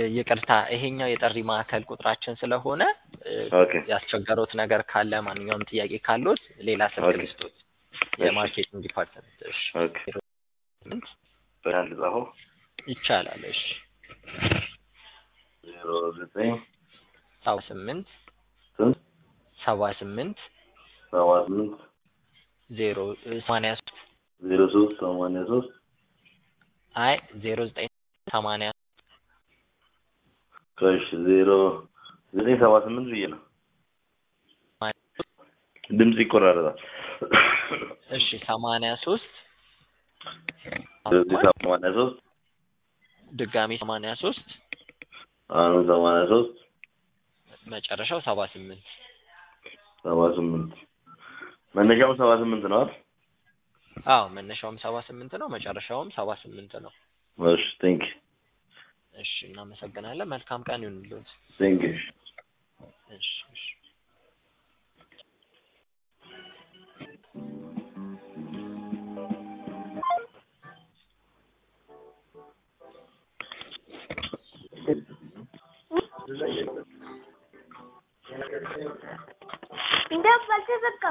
ይቅርታ ይሄኛው የጥሪ ማዕከል ቁጥራችን ስለሆነ እ፣ ኦኬ ያስቸገሩት ነገር ካለ ማንኛውም ጥያቄ ካሉት ሌላ ስልክ ኦኬ። ልስጦት። የማርኬቲንግ ዲፓርትመንት እሺ፣ ኦኬ ስምንት በአንድ ጻፈው ይቻላል። እሺ፣ ዜሮ ዘጠኝ ሰባ ስምንት ስንት ሰባ ስምንት ሰባ ስምንት ዜሮ ሰማንያ ሶስት ዜሮ ሶስት ሰማንያ ሶስት አይ ዜሮ ዘጠኝ ሰማንያ ከእሺ ዜሮ ዘጠኝ ሰባ ስምንት ብዬ ነው። ድምጽ ይቆራረጣል። እሺ ሰማንያ ሶስት ዘጠኝ ሰማንያ ሶስት ድጋሚ ሰማንያ ሶስት አሁንም ሰማንያ ሶስት መጨረሻው ሰባ ስምንት ሰባ ስምንት መነሻውም ሰባ ስምንት ነው አይደል? አዎ መነሻውም ሰባ ስምንት ነው መጨረሻውም ሰባ ስምንት ነው። እሺ ቴንክ እሺ እናመሰግናለን። መልካም ቀን ይሁንልዎት። ቴንክ እሺ እሺ እንደው አልተዘጋም።